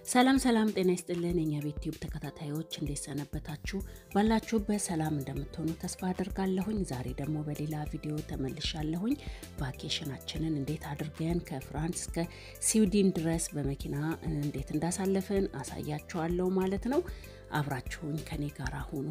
ሰላም ሰላም፣ ጤና ይስጥልን የኛ ቤት ቲዩብ ተከታታዮች እንዴት ሰነበታችሁ? ባላችሁበት ሰላም እንደምትሆኑ ተስፋ አድርጋለሁኝ። ዛሬ ደግሞ በሌላ ቪዲዮ ተመልሻለሁኝ። ቫኬሽናችንን እንዴት አድርገን ከፍራንስ እስከ ስዊድን ድረስ በመኪና እንዴት እንዳሳለፍን አሳያችኋለሁ ማለት ነው። አብራችሁኝ ከኔ ጋር ሁኑ።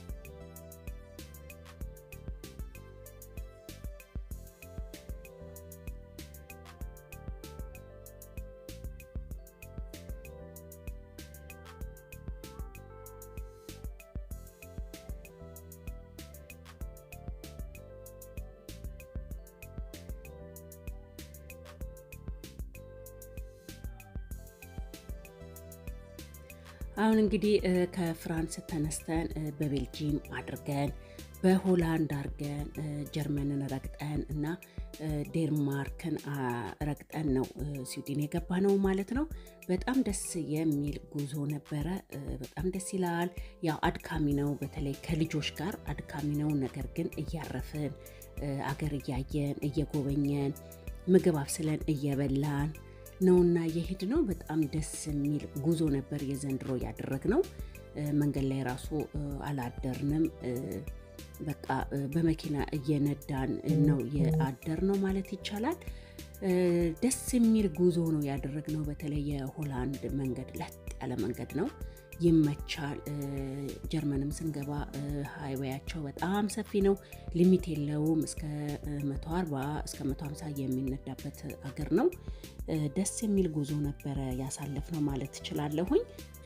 አሁን እንግዲህ ከፍራንስ ተነስተን በቤልጂየም አድርገን በሆላንድ አድርገን ጀርመንን ረግጠን እና ዴንማርክን ረግጠን ነው ስዊድን የገባ ነው ማለት ነው። በጣም ደስ የሚል ጉዞ ነበረ። በጣም ደስ ይላል። ያው አድካሚ ነው፣ በተለይ ከልጆች ጋር አድካሚ ነው። ነገር ግን እያረፍን አገር እያየን እየጎበኘን ምግብ አብስለን እየበላን ነውና የሄድ ነው። በጣም ደስ የሚል ጉዞ ነበር የዘንድሮ ያደረግነው። መንገድ ላይ ራሱ አላደርንም። በቃ በመኪና እየነዳን ነው የአደር ነው ማለት ይቻላል። ደስ የሚል ጉዞ ነው ያደረግነው። በተለይ የሆላንድ መንገድ ለጥ ያለ መንገድ ነው፣ ይመቻል። ጀርመንም ስንገባ ሃይዌያቸው በጣም ሰፊ ነው፣ ሊሚት የለውም። እስከ 140 እስከ 150 የሚነዳበት አገር ነው። ደስ የሚል ጉዞ ነበረ ያሳለፍነው ማለት ትችላለሁኝ።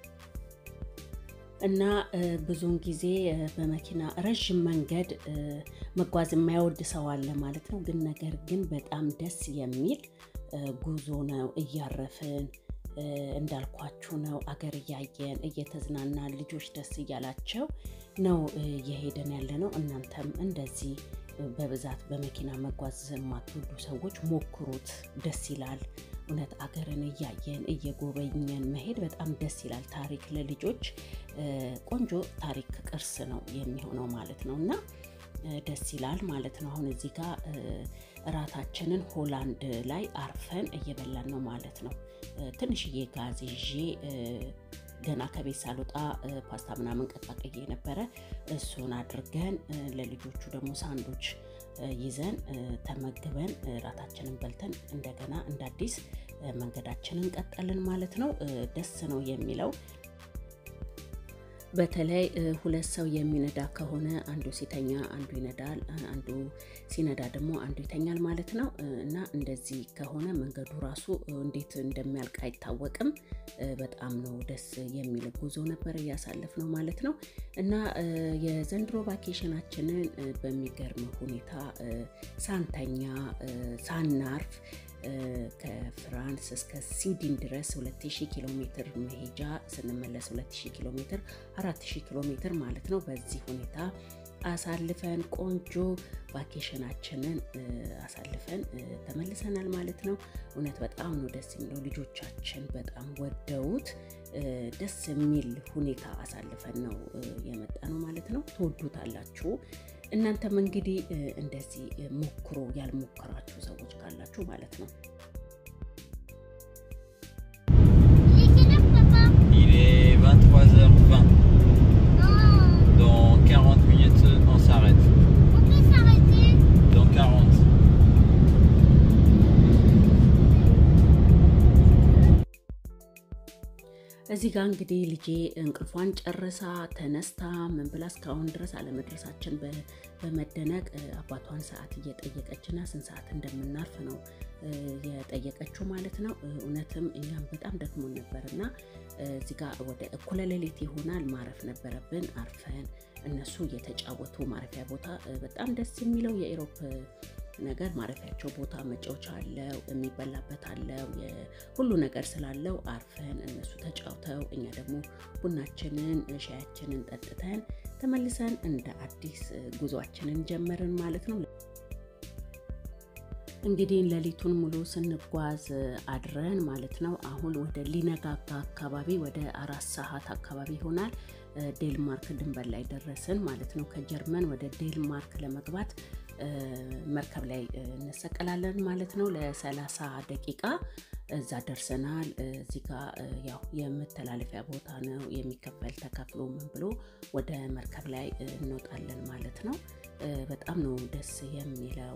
እና ብዙውን ጊዜ በመኪና ረዥም መንገድ መጓዝ የማይወድ ሰው አለ ማለት ነው። ግን ነገር ግን በጣም ደስ የሚል ጉዞ ነው። እያረፍን እንዳልኳችሁ ነው። አገር እያየን እየተዝናናን ልጆች ደስ እያላቸው ነው እየሄደን ያለ ነው። እናንተም እንደዚህ በብዛት በመኪና መጓዝ የማትወዱ ሰዎች ሞክሩት፣ ደስ ይላል። እውነት አገርን እያየን እየጎበኘን መሄድ በጣም ደስ ይላል። ታሪክ ለልጆች ቆንጆ ታሪክ ቅርስ ነው የሚሆነው ማለት ነው እና ደስ ይላል ማለት ነው። አሁን እዚህ ጋር እራታችንን ሆላንድ ላይ አርፈን እየበላን ነው ማለት ነው። ትንሽዬ ጋዝ ይዤ ገና ከቤት ሳልወጣ ፓስታ ምናምን ቀጣቅዬ ነበረ። እሱን አድርገን ለልጆቹ ደግሞ ሳንዶች ይዘን ተመግበን ራታችንን በልተን እንደገና እንደ አዲስ መንገዳችንን ቀጠልን ማለት ነው። ደስ ነው የሚለው በተለይ ሁለት ሰው የሚነዳ ከሆነ አንዱ ሲተኛ አንዱ ይነዳል፣ አንዱ ሲነዳ ደግሞ አንዱ ይተኛል ማለት ነው እና እንደዚህ ከሆነ መንገዱ ራሱ እንዴት እንደሚያልቅ አይታወቅም። በጣም ነው ደስ የሚል ጉዞ ነበር እያሳለፍ ነው ማለት ነው እና የዘንድሮ ቫኬሽናችንን በሚገርም ሁኔታ ሳንተኛ ሳናርፍ ከፍራንስ እስከ ስዊድን ድረስ 2000 ኪሎ ሜትር መሄጃ ስንመለስ 2000 ኪሎ ሜትር 4000 ኪሎ ሜትር ማለት ነው። በዚህ ሁኔታ አሳልፈን ቆንጆ ቫኬሽናችንን አሳልፈን ተመልሰናል ማለት ነው። እውነት በጣም ነው ደስ የሚለው። ልጆቻችን በጣም ወደውት ደስ የሚል ሁኔታ አሳልፈን ነው የመጣ ነው ማለት ነው። ትወዱታላችሁ። እናንተም እንግዲህ እንደዚህ ሞክሮ ያልሞከራችሁ ሰዎች ካላችሁ ማለት ነው። Il est 23h20. Dans 40 minutes, on s'arrête. Dans 40. እዚህ ጋር እንግዲህ ልጄ እንቅልፏን ጨርሳ ተነስታ ምን ብላ እስካሁን ድረስ አለመድረሳችን በመደነቅ አባቷን ሰዓት እየጠየቀችና ስንት ሰዓት እንደምናርፍ ነው የጠየቀችው ማለት ነው። እውነትም እኛም በጣም ደክሞን ነበር እና እዚህ ጋር ወደ እኩለ ሌሊት ይሆናል ማረፍ ነበረብን። አርፈን እነሱ እየተጫወቱ ማረፊያ ቦታ በጣም ደስ የሚለው የኢሮፕ ነገር ማረፊያቸው ቦታ መጫወቻ አለው፣ የሚበላበት አለው፣ ሁሉ ነገር ስላለው አርፈን እነሱ ተጫውተው እኛ ደግሞ ቡናችንን ሻያችንን ጠጥተን ተመልሰን እንደ አዲስ ጉዟችንን ጀመርን ማለት ነው። እንግዲህ ሌሊቱን ሙሉ ስንጓዝ አድረን ማለት ነው። አሁን ወደ ሊነጋጋ አካባቢ ወደ አራት ሰዓት አካባቢ ይሆናል ዴንማርክ ድንበር ላይ ደረስን ማለት ነው። ከጀርመን ወደ ዴንማርክ ለመግባት መርከብ ላይ እንሰቀላለን ማለት ነው። ለሰላሳ ደቂቃ እዛ ደርሰናል። እዚህ ጋ ያው የመተላለፊያ ቦታ ነው የሚከፈል ተከፍሎ ምን ብሎ ወደ መርከብ ላይ እንወጣለን ማለት ነው። በጣም ነው ደስ የሚለው።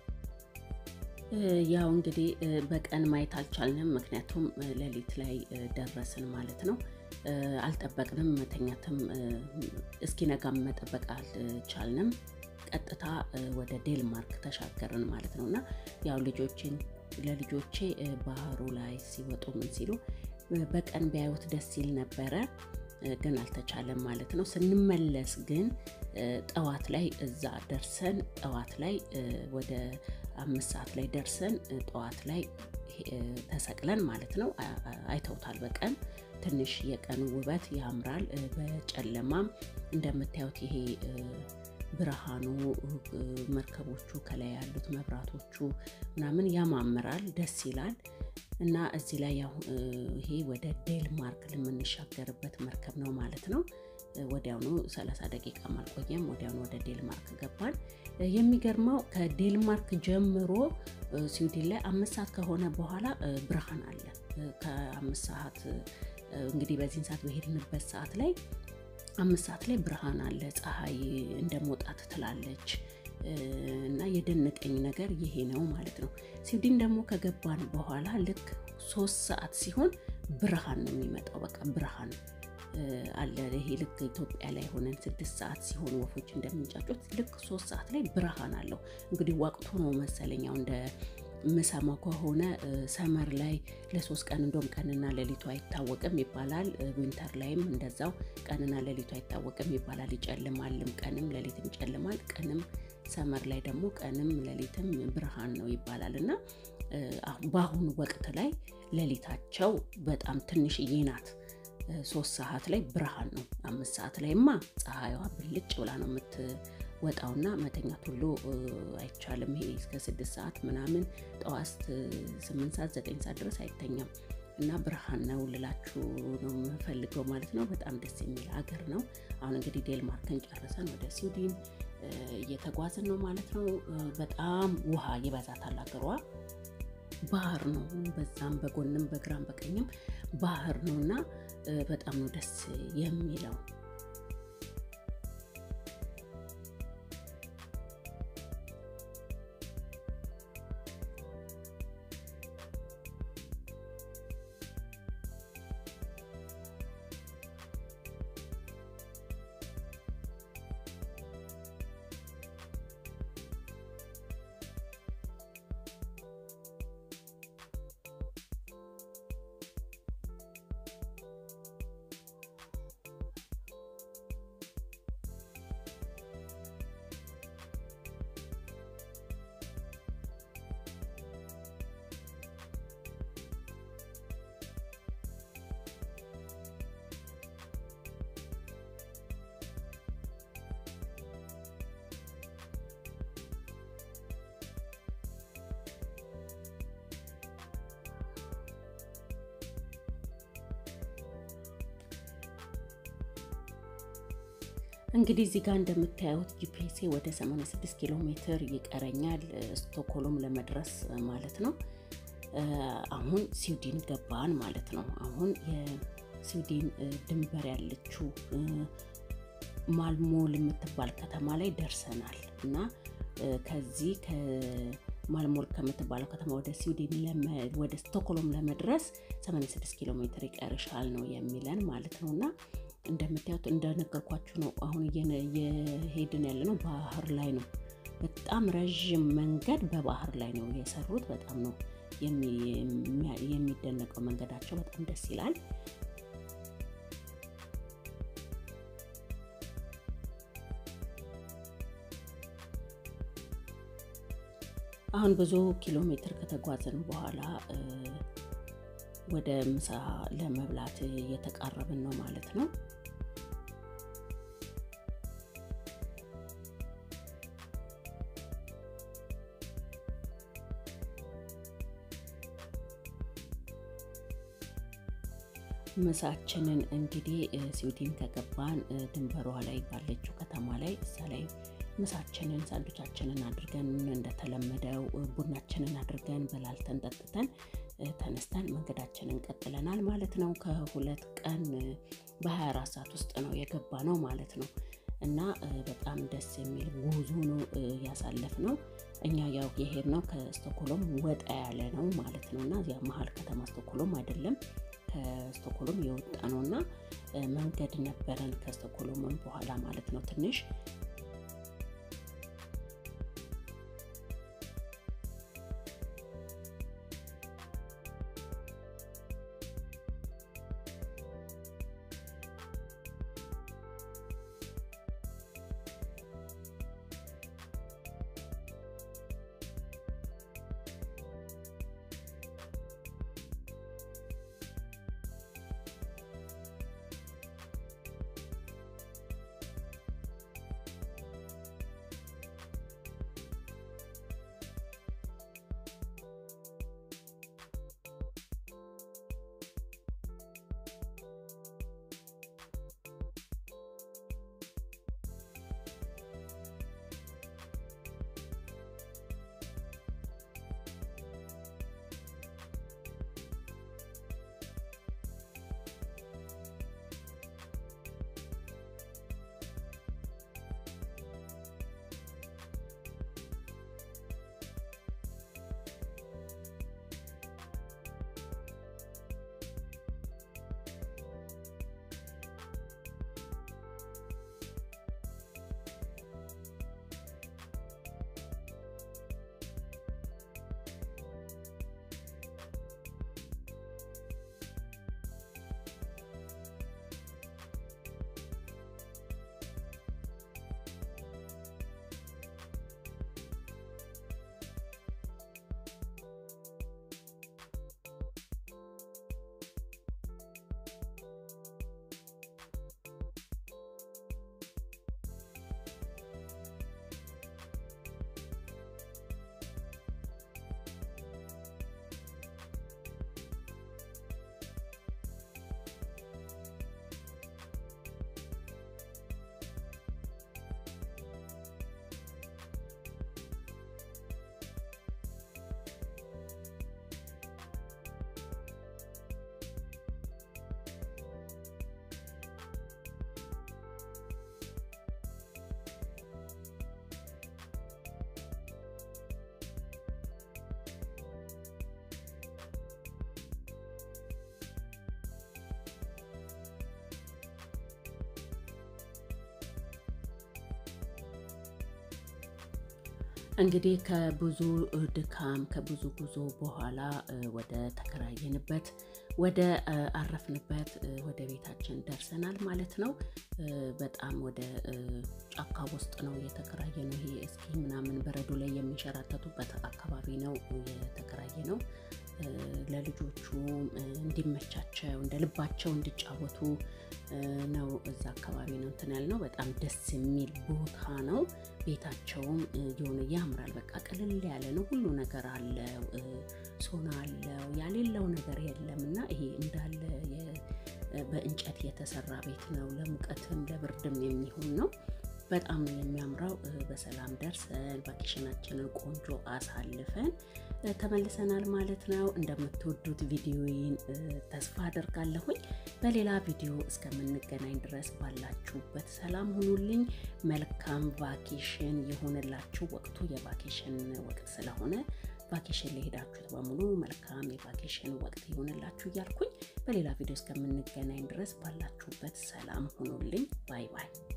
ያው እንግዲህ በቀን ማየት አልቻልንም፣ ምክንያቱም ሌሊት ላይ ደረስን ማለት ነው። አልጠበቅንም፣ መተኛትም እስኪነጋም መጠበቅ አልቻልንም። ቀጥታ ወደ ዴንማርክ ተሻገርን ማለት ነው እና ያው ልጆችን ለልጆቼ ባህሩ ላይ ሲወጡ ምን ሲሉ በቀን ቢያዩት ደስ ይል ነበረ፣ ግን አልተቻለም ማለት ነው። ስንመለስ ግን ጠዋት ላይ እዛ ደርሰን ጠዋት ላይ ወደ አምስት ሰዓት ላይ ደርሰን ጠዋት ላይ ተሰቅለን ማለት ነው። አይተውታል በቀን ትንሽ የቀኑ ውበት ያምራል። በጨለማም እንደምታዩት ይሄ ብርሃኑ መርከቦቹ ከላይ ያሉት መብራቶቹ ምናምን ያማምራል፣ ደስ ይላል። እና እዚህ ላይ ያው ይሄ ወደ ዴንማርክ የምንሻገርበት መርከብ ነው ማለት ነው። ወዲያውኑ 30 ደቂቃ አልቆየም፣ ወዲያውኑ ወደ ዴንማርክ ገባን። የሚገርመው ከዴንማርክ ጀምሮ ስዊድን ላይ አምስት ሰዓት ከሆነ በኋላ ብርሃን አለ። ከአምስት ሰዓት እንግዲህ በዚህን ሰዓት በሄድንበት ሰዓት ላይ አምስት ሰዓት ላይ ብርሃን አለ። ፀሐይ እንደ መውጣት ትላለች እና የደነቀኝ ነገር ይሄ ነው ማለት ነው። ስዊድን ደግሞ ከገባን በኋላ ልክ ሶስት ሰዓት ሲሆን ብርሃን ነው የሚመጣው። በቃ ብርሃን አለ። ይሄ ልክ ኢትዮጵያ ላይ ሆነን ስድስት ሰዓት ሲሆን ወፎች እንደሚንጫጩት ልክ ሶስት ሰዓት ላይ ብርሃን አለው። እንግዲህ ወቅቱ ነው መሰለኛው እንደ ምሰማው ከሆነ ሰመር ላይ ለሶስት ቀን እንደውም ቀንና ሌሊቱ አይታወቅም ይባላል። ዊንተር ላይም እንደዛው ቀንና ሌሊቱ አይታወቅም ይባላል። ይጨልማልም፣ ቀንም ሌሊትም ይጨልማል። ቀንም ሰመር ላይ ደግሞ ቀንም ሌሊትም ብርሃን ነው ይባላል እና በአሁኑ ወቅት ላይ ሌሊታቸው በጣም ትንሽዬ ናት። ሶስት ሰዓት ላይ ብርሃን ነው። አምስት ሰዓት ላይማ ፀሐይዋ ብልጭ ብላ ነው የምትወጣውና መተኛት ሁሉ አይቻልም። ይሄ እስከ ስድስት ሰዓት ምናምን ጠዋት ስምንት ሰዓት ዘጠኝ ሰዓት ድረስ አይተኛም እና ብርሃን ነው ልላችሁ ነው የምፈልገው ማለት ነው። በጣም ደስ የሚል ሀገር ነው። አሁን እንግዲህ ዴንማርክን ጨርሰን ወደ ስዊድን እየተጓዝን ነው ማለት ነው። በጣም ውሃ ይበዛታል ሀገሯ ባህር ነው። በዛም በጎንም በግራም በቀኝም ባህር ነው እና በጣም ነው ደስ የሚለው። እንግዲህ እዚህ ጋር እንደምታዩት ጂፒኤስ ወደ 86 ኪሎ ሜትር ይቀረኛል ስቶክሆልም ለመድረስ ማለት ነው። አሁን ስዊድን ገባን ማለት ነው። አሁን የስዊድን ድንበር ያለችው ማልሞል የምትባል ከተማ ላይ ደርሰናል እና ከዚህ ከማልሞል ከምትባለው ከተማ ወደ ስዊድን ወደ ስቶክሆልም ለመድረስ 86 ኪሎ ሜትር ይቀርሻል ነው የሚለን ማለት ነው እና እንደምታዩት እንደነገርኳችሁ ነው። አሁን እየሄድን ያለ ነው ባህር ላይ ነው። በጣም ረዥም መንገድ በባህር ላይ ነው የሰሩት። በጣም ነው የሚደነቀው መንገዳቸው፣ በጣም ደስ ይላል። አሁን ብዙ ኪሎ ሜትር ከተጓዝን በኋላ ወደ ምሳ ለመብላት እየተቃረብን ነው ማለት ነው። ምሳችንን እንግዲህ ስዊድን ከገባን ድንበሯ ላይ ባለችው ከተማ ላይ እዛ ላይ ምሳችንን ሳንዱቻችንን አድርገን እንደተለመደው ቡናችንን አድርገን በላልተን ጠጥተን ተነስተን መንገዳችንን ቀጥለናል ማለት ነው። ከሁለት ቀን በ24 ሰዓት ውስጥ ነው የገባ ነው ማለት ነው እና በጣም ደስ የሚል ጉዞ ነው ያሳለፍ ነው። እኛ ያው የሄድ ነው ከስቶኮሎም ወጣ ያለ ነው ማለት ነው እና እዚያ መሀል ከተማ ስቶኮሎም አይደለም ከስቶኮሎም የወጣ ነው እና መንገድ ነበረን ከስቶኮሎምም በኋላ ማለት ነው ትንሽ እንግዲህ ከብዙ ድካም ከብዙ ጉዞ በኋላ ወደ ተከራየንበት ወደ አረፍንበት ወደ ቤታችን ደርሰናል ማለት ነው። በጣም ወደ ጫካ ውስጥ ነው የተከራየ ነው። ይሄ እስኪ ምናምን በረዶ ላይ የሚንሸራተቱበት አካባቢ ነው የተከራየ ነው። ለልጆቹ እንዲመቻቸው እንደ ልባቸው እንዲጫወቱ ነው እዛ አካባቢ ነው እንትን ያልነው። በጣም ደስ የሚል ቦታ ነው። ቤታቸውም የሆነ ያምራል። በቃ ቅልል ያለ ነው። ሁሉ ነገር አለው። ሶና አለው። ያሌለው ነገር የለም እና ይሄ እንዳለ በእንጨት የተሰራ ቤት ነው። ለሙቀትም ለብርድም የሚሆን ነው። በጣም ነው የሚያምረው። በሰላም ደርሰን ቫኬሽናችንን ቆንጆ አሳልፈን ተመልሰናል ማለት ነው። እንደምትወዱት ቪዲዮን ተስፋ አደርጋለሁኝ። በሌላ ቪዲዮ እስከምንገናኝ ድረስ ባላችሁበት ሰላም ሁኑልኝ። መልካም ቫኬሽን የሆነላችሁ። ወቅቱ የቫኬሽን ወቅት ስለሆነ ቫኬሽን ለሄዳችሁት በሙሉ መልካም የቫኬሽን ወቅት ይሆንላችሁ እያልኩኝ በሌላ ቪዲዮ እስከምንገናኝ ድረስ ባላችሁበት ሰላም ሁኑልኝ። ባይ ባይ።